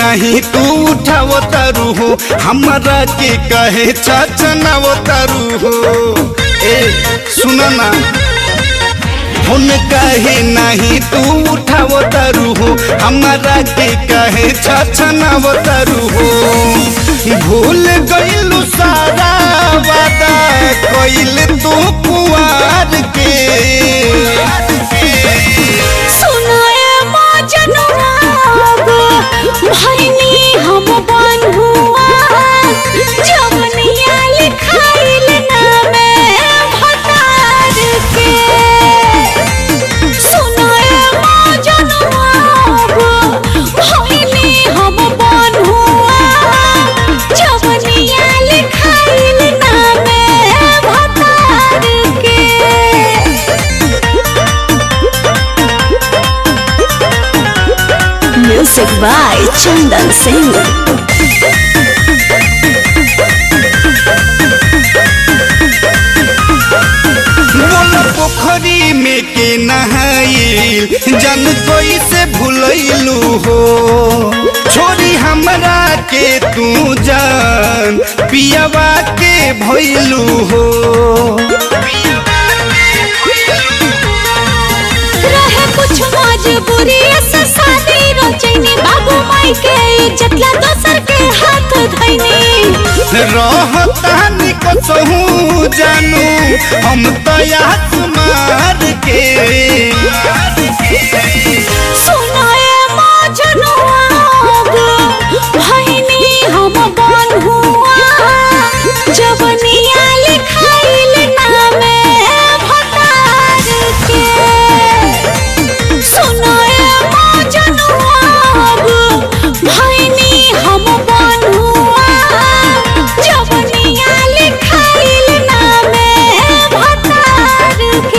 नहीं तू उठाव तारू हो हमारा के कहे चचनाव तारू हो ए सुन ना फोन कहे नहीं तू उठाव तारू हो हमारा के कहे छछनाव तारू हो भूल गइलू सारा वादा कइल तू कुआर के सुनाए मजनुआ गो भैनी हम बन्हुआ जवनिया लिखाइल नामे भतार के सुनाए मजनुआ गो भैनी हम बन्हुआ जवनिया लिखाइल नामे भतार के Music by Chandan Singh. बोल पोखरी में के नहाइल जन कोई से भूलैलू हो छोरी हमरा के तू जान पियावा के भइलू हो रहे कुछ मजबूरी से शादी रचैनी बाबू माई के इज्जत ला दोसर के हाथ धैनी रहतानी कसहू जानू हम तो याद मार के सुनाए मजनुआ गो भैनी हम बन्हुआ जवनिया लिखाइल नामे भतार के सुनाए मजनुआ गो भैनी हम बन्हुआ जवनिया लिखाइल नामे भतार के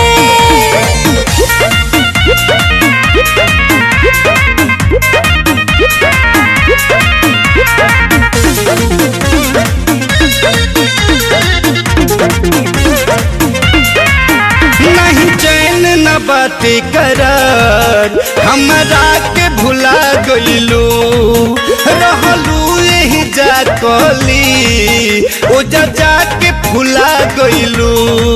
नहीं चैन न बाटे करार हमरा के भुला गइलू रहलू यही जा कली ओ जा जा के भुला गइलू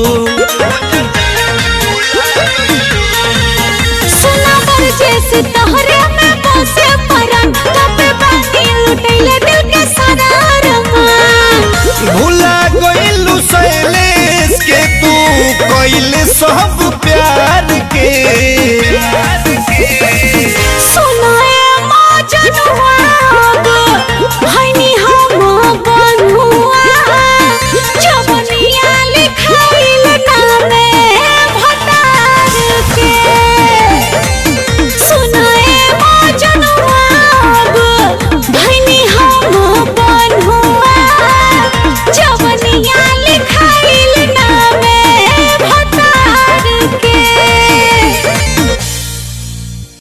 सुना बर जैसे तोहरे में बसे परन तबे बानी लुटैले दिल के सारा अरमान भुला गइलू शैलेश के तू कइले सब प्यार के